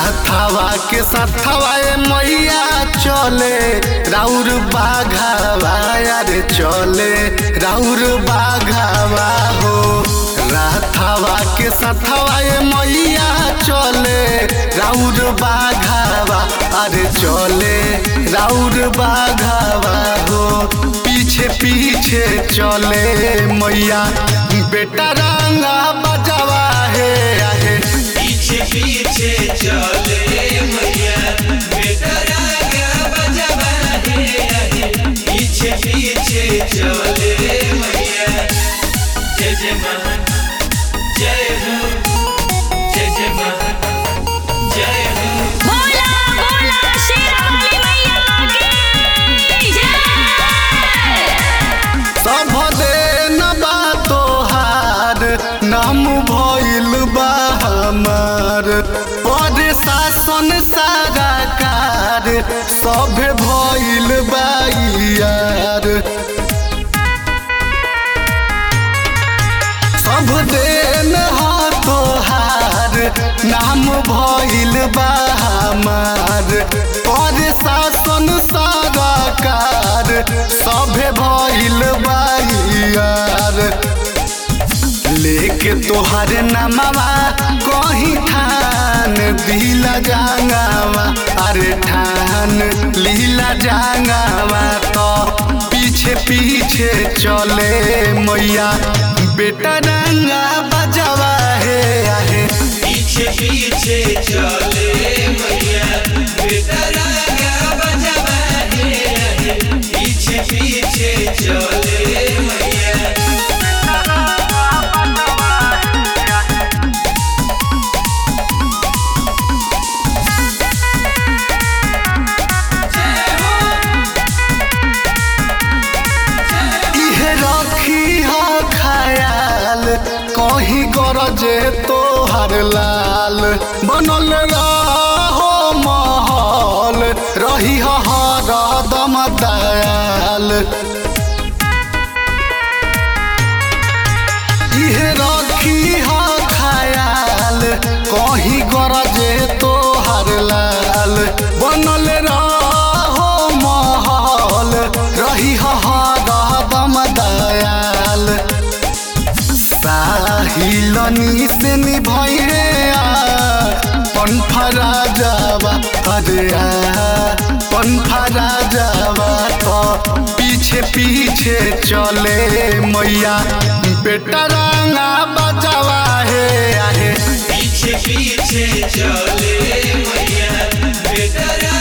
राथावा के साथवा ए मैया चले राउर बाघावा यारे चले राउर बाघावा हो राथावा के साथवा ए मैया चले राउर बाघावा अरे चले राउर बाघावा हो पीछे पीछे चले मैया बेटा रंगा बजावा है आहे पीछे पीछे चले मैया बेटा रागा बजवा है आहे। पीछे पीछे चले मैया जय जय माँ जय हो जय जय माँ जय हो बोला बोला शेरावाली मैया की जय सब दिन बा तोहार नाम भइल बा हमार पर शासन सारा कार सब भइल बा यार सब दिन हा तोहार नाम भइल बा हमार पर शासन सारा कार सभे भइल बा यार लेके तोहर नामवा कहीं ठान दिला जांगावा अरे ठान लीला जांगावा तो पीछे पीछे चले मैया बेटा रंगा बजावा है आहे पीछे पीछे चले मैया बेटा रागा बजवा है आहे। पीछे पीछे चले मैया इहे रखी हो खयाल कहीं गरजे तोहर लाल बनल रहो महल रही हो हरदम दयाल इहे रखी हो खयाल कहीं गरजे तोहर लाल बनल रहो महल रही हो हरदम दयाल साहिलनी से निभैरे पन्फरा जावा अरे पन्फरा जावा तो पीछे पीछे चले मैया बेटा रंगा बजावा है आहे पीछे पीछे चले मैया बेटा